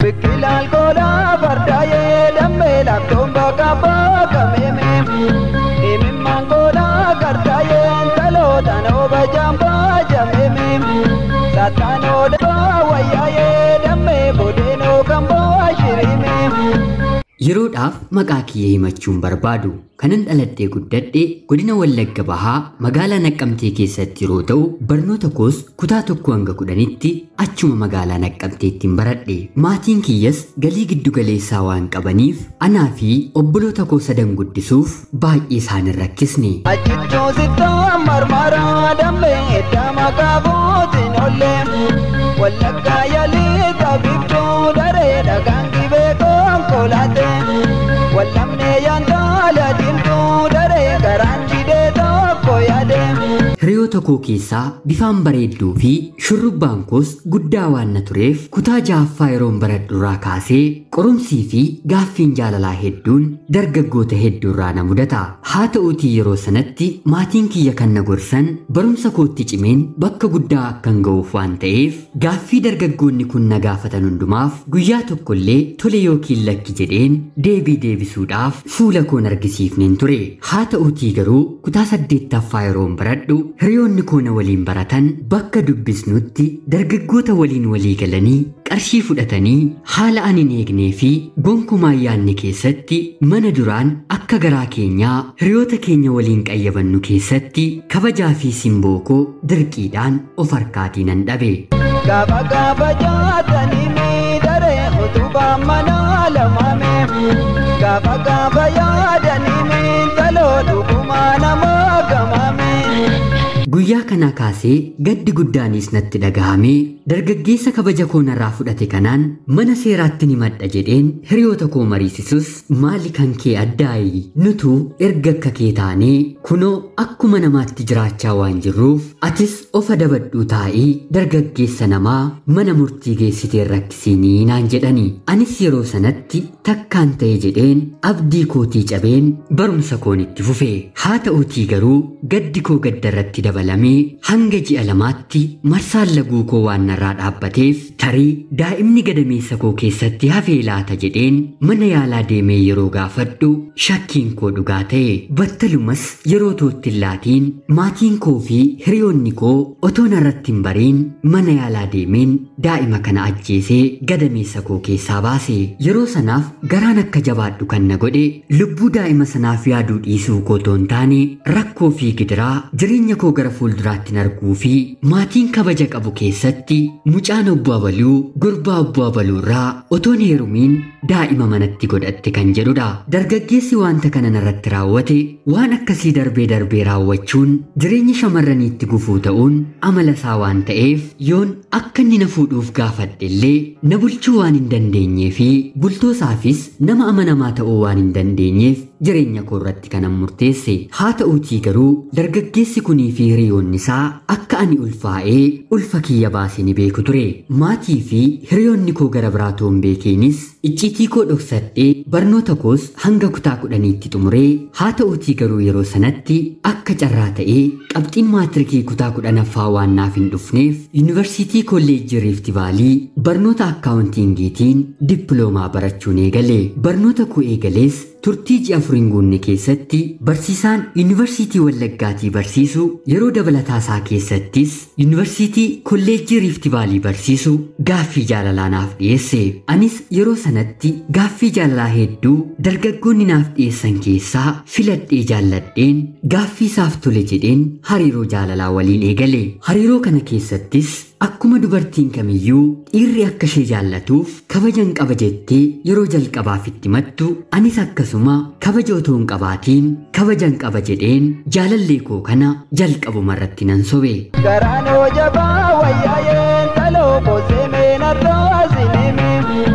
Biqilaan koolaa fardaayee dammee laaftoon bakka bakka meemee. Himimmaan koolaa gardaayeen talootaan ooba jaambaa jameemee. Saataan odaa wayyaayee dammee boodeenoo kan bo'aa shiriimee. Yeroodhaaf maqaa kiyya himachuun barbaadu kanan dhaladhee guddadhe godina Wallagga Bahaa magaalaa Naqqamtee keessatti yeroo ta'u barnoota koos kutaa tokko hanga kudhanitti achuma magaalaa Naqqamteettiin baradhe maatiin kiyyas galii giddu galeessaa waan qabaniif anaa fi obboloota koo sadan guddisuuf baay'ee isaan hin rakkisne. Achichuu sittaa marmaraa dammee edda maqaa bootiin ollee. Wallaggaa yaalii taphiftuu daree dhagaan dhibee konkolaatee. Wallamnee yaantaala diimtuu daree garaan jidee tokko yaadee. Hiriyoota koo keessaa bifaan bareedduu fi shurrubbaan koos guddaa waan na tureef kutaa ja'affaa yeroon baradhurraa kaasee qorumsii fi gaaffiin jaalalaa hedduun dargaggoota hedduurraa na mudata. Haa ta'uutii yeroo sanatti maatiin kiyya kan na gorsan barumsa kootti cimeen bakka guddaa akkan ga'uuf waan ta'eef gaaffii dargaggoonni kun na gaafatan hundumaaf guyyaa tokkollee tole yookiin lakki jedheen deebii deebisuudhaaf fuula koon argisiifneen ture. Haa ta'uutii garuu kutaa saddeettaffaa yeroon baradhu hiriyoonni koo na waliin baratan bakka dubbisnutti dargaggoota waliin walii galanii qarshii fudhatanii haala ani hin eegnee fi gonkumaa yaanne keessatti mana duraan akka garaa keenyaa hiriyoota keenya waliin qayyabannu keessatti kabajaa fi simboo koo dirqiidhaan of harkaatii nan dhabe. Gaafa gaafa jaatanii miidharee utubaa manaa lamaamee. Gaafa gaafa yaadanii miidhaloo dhugumaa namaa gamaamee. Guyyaa kanaa kaasee gaddi guddaanis natti dhagahamee dargaggeessa kabaja koo narraa fudhate kanaan mana seeraatti ni madha jedheen hiriyoota koo mariisisus maali kan kee addaayi nutu erga akka kee taanee kunoo akkuma namaatti jiraachaa waan jirruuf atis ofa dabadhuu taa'ii dargaggeessa namaa mana murtii geessitee rakkisiinii naan jedhani anis yeroo sanatti takkaan ta'e jedheen abdii kootii cabeen barumsa koon itti fufe haa ta'uutii garuu gaddi koo gaddarratti dabalamee hanga ji'a lamaatti marsaan laguu koo waan narraa dhaabbateef tarii daa'imni gadameessa koo keessatti hafee laata jedheen mana yaalaa deemee yeroo gaafadhu shakkiin koo dhugaa ta'e battalumas yeroo toottin laatiin maatiin koo fi hiriyoonni koo otoo narratti hin bariin mana yaalaa deemeen daa'ima kana ajjeesee gadameessa koo keessaa baase yeroo sanaaf garaan akka jabaadhu kan na godhe lubbuu daa'ima sanaaf yaaduu dhiisuu koo toon taane rakkoo fi gidiraa jireenya koo gara fuulduraatti arguu fi maatiin kabaja qabu keessatti mucaan obbo Abaluu gurbaa obbo Abaluu irraa otoon heerumiin daa'ima manatti godhatte kan jedhudha. Dargaggeessi wanta kana narratti raawwate waan akkasii darbee darbee raawwachuun jireenya shamarraniitti gufuu ta'uun amala isaa waan ta'eef yoon akka inni na fuudhuuf gaafadhe illee na bulchuu waan hin dandeenyee fi bultoosaafis nama amanamaa ta'uu waan hin dandeenyeef jireenya koo irratti kanan murteesse haa ta'uutii garuu dargaggeessi kunii fi hiriyoonni isaa akka ani ulfaa'ee ulfa kiyya baase ni beeku ture maatii fi hiriyoonni koo gara biraa toon beekeenis icciitii koo dhoksadhee barnoota koos hanga kutaa kudhaniitti xumuree haa ta'uutii garuu yeroo sanatti akka carraa ta'ee qabxiin maatirikii kutaa kudhanaffaa waan naaf hin dhufneef yuunivarsiitii kolleejjii riifti vaalii barnoota akkaawuntiingiitiin dippiloomaa barachuun eegale barnoota koo eegalees turtii ji'a afuriin guunne keessatti barsiisaan yuunivarsiitii wallaggaatii barsiisu yeroo dabalataa isaa keessattis yuunivarsiitii kolleejjii riifti vaalii barsiisu gaaffii jaalalaa naaf dhiyeesse anis yeroo sanatti gaaffii jaalalaa hedduu dargaggoonni naaf dhiyeessan keessaa filadhee jaalladheen gaaffii isaaf tole jedheen hariiroo jaalalaa waliin eegale hariiroo kana keessattis akkuma dubartiin kamiyyuu dhiirri akka ishee jaallatuuf kabajan qaba jettee yeroo jalqabaaf itti mattu anis akkasuma kabaja otoo hin qabaatiin kabajan qaba jedheen jaalallee koo kana jalqabuma irratti nan sobe. Garaan hoo jabaa wayyaa'een taloo koosee meenarraa sinimi.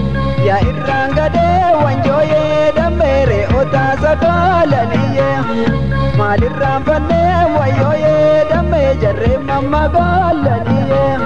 Yaa irraan gadee wanjooyee dammeere otaa sakaalaniyyee. Maalirraan fannee wayyooyee dammee jarree mammagaalaniyyee.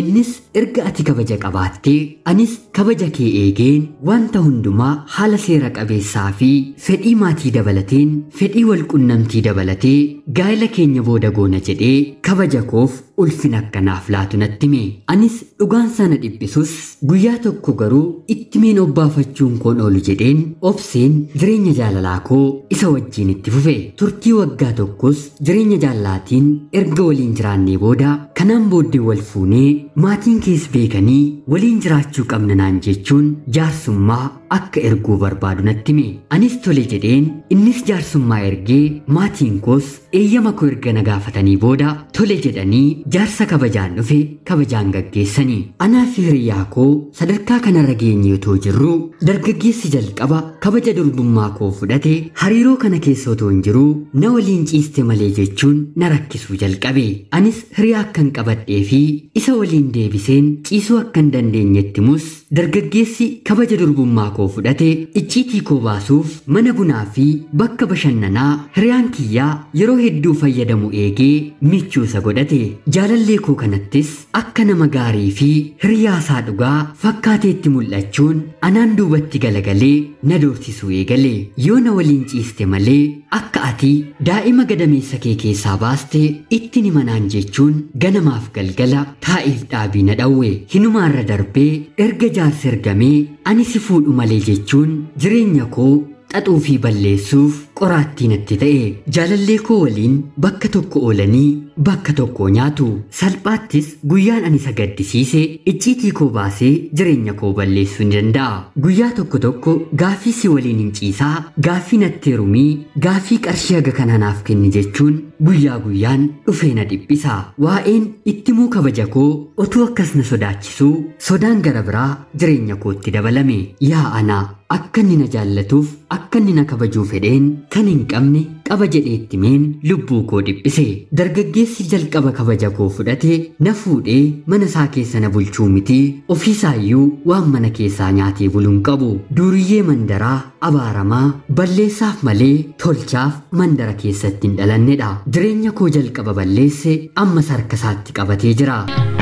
innis erga ati kabaja qabaattee anis kabaja kee eegeen wanta hundumaa haala seera qabeessaa fi fedhii maatii dabalateen fedhii walqunnamtii dabalatee gaa'ela keenya booda goona jedhee kabaja koof ulfina akkanaaf laatu natti hime anis dhugaan sana dhiphisus guyyaa tokko garuu itti meen obbaafachuun koon oolu jedheen obseen jireenya jaalalaa koo isa wajjiin itti fufe turtii waggaa tokkos jireenya jaalalaatiin erga waliin jiraannee booda kanaan booddee wal fuunee maatiin kees beekanii waliin jiraachuu qabna naan jechuun jaarsummaa akka erguu barbaadu natti hime anis tole jedheen innis jaarsummaa ergee maatiin koos eeyyama koo erga na gaafatanii booda tole jedhanii jaarsa kabajaan dhufe kabajaan gaggeessanii anaa fi hiriyaa koo sadarkaa kanarra geenye otoo jirru dargaggeessi jalqaba kabaja durbummaa koo fudhate hariiroo kana keessa otoo hin jiruu na waliin ciiste malee jechuun na rakkisuu jalqabe anis hiriyaa akkan qabadhee fi isa waliin deebiseen ciisuu akkan dandeenyetti mus dargaggeessi kabaja durbummaa koo fudhate icciitii koo baasuuf mana bunaa fi bakka bashannanaa hiriyaan kiyyaa yeroo hedduu fayyadamu eegee michuusa godhate jaalallee koo kanattis akka nama gaarii fi hiriyaasaa dhugaa fakkaateetti mul'achuun anaan duubatti galagalee na doorsisuu eegale yoo na waliin ciiste malee akka ati daa'ima gadameessa kee keessaa baaste itti ni manaan jechuun ganamaaf galgala taa'iif dhaabii na dhawwe hinumaarra darbee erga jaarsi ergamee ani si fuudhu malee jechuun jireenya koo xaxuu fi balleessuuf qoraattii natti ta'e jaalallee koo waliin bakka tokko oolanii bakka tokko nyaatu salphaattis guyyaan ani isa gaddisiise icciitii koo baasee jireenya koo balleessuu ni danda'a guyyaa tokko tokko gaafii si waliin hin ciisaa gaafii natti herumii gaafii qarshii haga kana naaf kenni jechuun guyyaa guyyaan dhufee na dhiphisa waa'een ittimuu kabaja koo otuu akkas na sodaachisuu sodaan gara biraa jireenya kootti dabalame yaa ana akka inni na jaallatuuf akka inni na kabajuu fedheen kan hin qabne qaba jedheetti meen lubbuu koo dhiphise dargaggeessi jalqaba kabaja koo fudhate na fuudhee mana isaa keessa na bulchuu miti ofiisaayyuu waan mana keessaa nyaatee buluun qabu duuriyyee mandaraa abaaramaa balleessaaf malee tolchaaf mandara keessatti hin dhalannedha jireenya koo jalqaba balleesse ammas harka isaatti qabatee jira.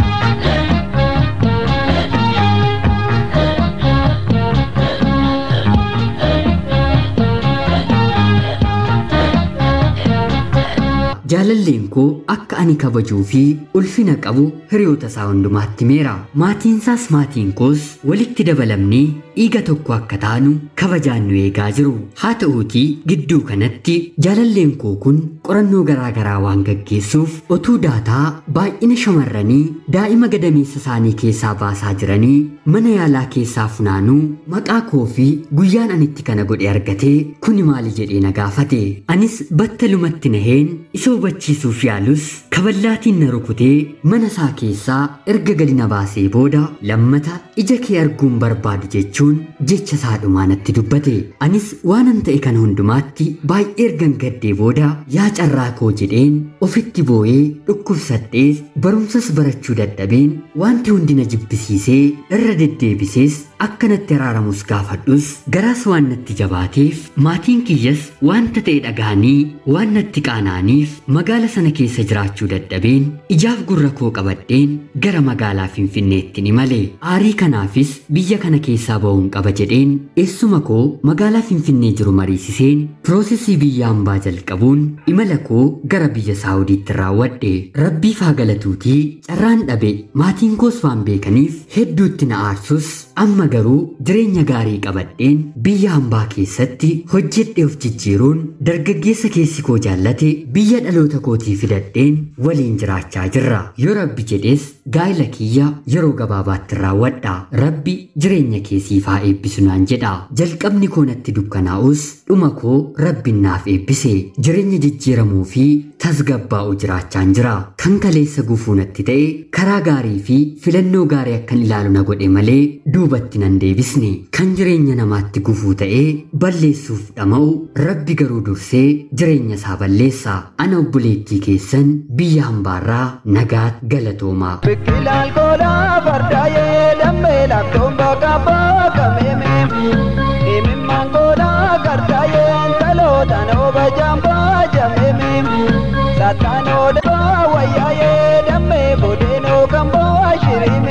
jaalalleen koo akka ani kabajuu fi ulfina qabu hiriyoota isaa hundumaatti meera maatiinsaas maatiin koos walitti dabalamnee dhiiga tokko akka taanu kabajaan nu eegaa jiru haa ta'uutii gidduu kanatti jaalalleen koo kun qorannoo garaa garaa waan gaggeessuuf otuu daataa baay'ina shamarranii daa'ima gadameessa isaanii keessaa baasaa jiranii mana yaalaa keessaa funaanuu maqaa koo fi guyyaan anitti kana godhe argatee kuni maali jedhee na gaafate anis battalumatti naheen isa hubachiisuuf yaalus kaballaatiin na rukutee mana isaa keessaa erga gadi na baasee booda lammata ija kee arguun barbaadu jechuun jecha isaa dhumaa natti dubbate anis waanan ta'e kana hundumaatti baay'ee ergan gaddee booda yaa carraa koo jedheen ofitti boo'ee dhukkubsadhees barumsas barachuu dadhabeen wanti hundi na jibbisiisee irra deddeebisees akkanatti araaramus gaafadhus garaas waan natti jabaateef maatiin kiyyas wanta ta'e dhaga'anii waan natti qaana'aniif magaala sana keessa jiraachuu dadhabeen ijaaf gurra koo qabadheen gara magaalaa finfinneetti ni male aarii kanaafis biyya kana keessaa ba'uun qaba jedheen eessuma koo magaalaa finfinnee jiru mariisiseen piroosesii biyya hambaa jalqabuun imala koo gara biyya saawudiitti raawwadhe rabbiif haa galatuutii carraan dhabe maatiin koos waan beekaniif hedduutti na aarsus amma garuu jireenya gaarii qabadheen biyya hambaa keessatti hojjedhe of jijjiiruun dargaggeessa keessi koo jaallate biyya dhaloota kootii fidadheen waliin jiraachaa jirra yoo rabbi jedhees gaa'ila kiyya yeroo gabaabaatti raawwadha rabbi jireenya keessiif haa eebbisu naan jedha jalqabni koo natti dukkanaa'us dhuma koo rabbiin naaf eebbise jireenya jijjiiramuu fi tasgabbaa'u jiraachaan jira kan kaleessa gufuu natti ta'e karaa gaarii fi filannoo gaarii akkan ilaalu na godhe malee duubatti nan deebisne kan jireenya namaatti gufuu ta'ee balleessuuf dhama'u rabbi garuu dursee jireenya isaa balleessa ana obboleettii keessan biyya hambaarraa nagaat galatoomaa. Biqilaan koolaa fardaayee dammee laaftoon bakka bakka meemee imimmaan koolaa gardaayee talootaan ooba jaambaa jameemee saataan oodhaa wayyaayee dammee boodeenoo kan boo shiriimee.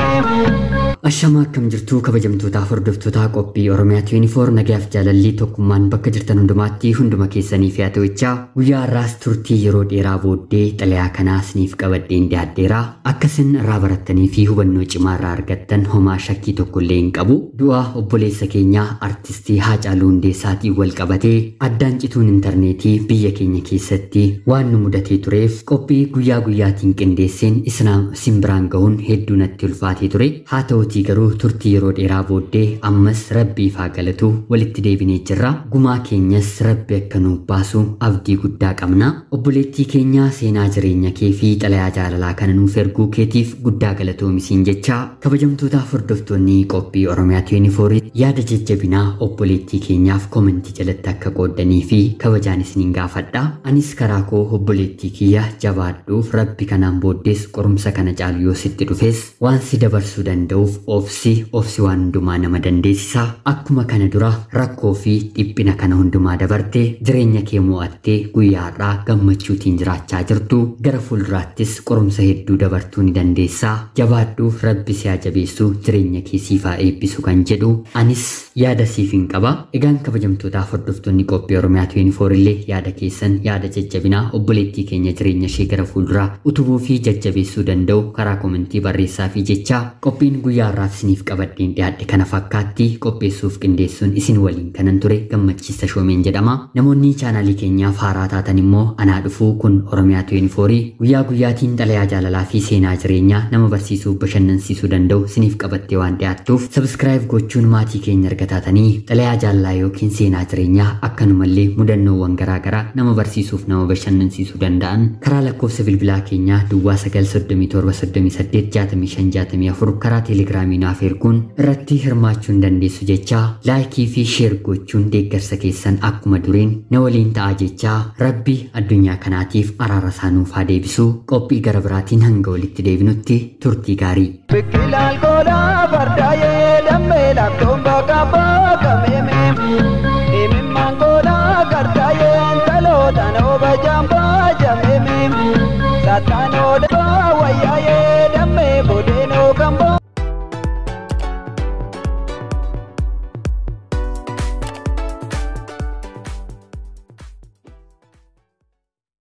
Ashama akkam jirtuu kabajamtootaaf hordoftoota qophii Oromiyaa 24 nagaaf jaalallii tokkummaan bakka jirtan hundumaatti hunduma keessaniif yaa ta'uchaa guyyaa har'aas turtii yeroo dheeraa booddee xalayaa kanaa isiniif qabadheen dhiyaadheera akka isin irraa barattanii fi hubannoo cimaa irraa argattan homaa shakkii tokko illee hin qabu du'a obboleessa keenyaa artistii Haacaaluu Hundeessaatiin wal qabatee addaan cituun intarneetii biyya keenya keessatti waan nu mudatee tureef qophii guyyaa guyyaatiin qindeesseen isin biraan gahuun hedduu natti ulfaatee ture haa ta'uutii garuu turtii yeroo dheeraa booddee ammas rabbiif haa galatu walitti deebinee jirra gumaa keenyas rabbi akka nuuf baasu abdii guddaa qabna obboleettii keenya seenaa jireenya kee fi xalayaa jaalalaa kana nuuf erguu keetiif guddaa galatoomisiin jecha kabajamtootaaf hordoftoonni qophii oromiyaa 24 yaada jajjabinaa obboleettii keenyaaf komentii jalatti akka qooddanii fi kabajaan isiniin gaafadha anis karaa koo obboleettii kiyya jabaadhuuf rabbi kanaan booddees qorumsa kana caalu yoo sitti dhufes waan si dabarsuu danda'uuf obsi obsi waan hundumaa nama dandeessisa akkuma kana dura rakkoo fi dhiphina kana hundumaa dabarte jireenya kee mo'attee guyyaa har'aa gammachuutiin jiraachaa jirtu gara fuulduraattis qorumsa hedduu dabartuu ni dandeessa jabaadhuuf rabbi si haa jabeessu jireenya kee siif haa eebbisu kan jedhu anis yaada siif hin qaba egaan kabajamtootaaf hordoftoonni qophii oromiyaa 24 illee yaada keessan yaada jajjabinaa obboleettii keenya jireenya ishee gara fuulduraa utubuu fi jajjabeessuu danda'u karaa komentii barreessaa fi jecha qophiin guyyaa har'aaf isiniif qabadheen dhiyaadhe kana fakkaatti qopheessuuf qindeessuun isin waliin kanan ture gammachiisa shoomeen jedhama namoonni chaanaalii keenyaaf haaraa taatan immoo anaa dhufuu kun oromiyaa 24 guyyaa guyyaatiin xalayaa jaalalaa fi seenaa jireenyaa nama barsiisuu bashannansiisuu danda'u isiniif qabattee waan dhiyaattuuf sabskiraayib gochuun maatii keenya erga taatanii xalayaa jaalalaa yookiin seenaa jireenyaa akkanumallee mudannoowwan garaagaraa nama barsiisuuf nama bashannansiisuu danda'an karaa lakkoofsa bilbilaa keenyaa duwwaa 937 karaa teelegiraamii naaf erguun irratti hirmaachuu hin dandeessu jechaa laayikii fi sheer gochuun deeggarsa keessan akkuma duriin na waliin ta'a jechaa rabbi addunyaa kanaatiif araara isaanuuf haa deebisu qophii gara biraatiin hanga walitti deebinutti turtii gaarii. Biqilaan koolaa fardaayee dammee laaftoon bakka bakka meemee himimmaan koolaa gardaayeen talootaan oba jambaa jameemee saataan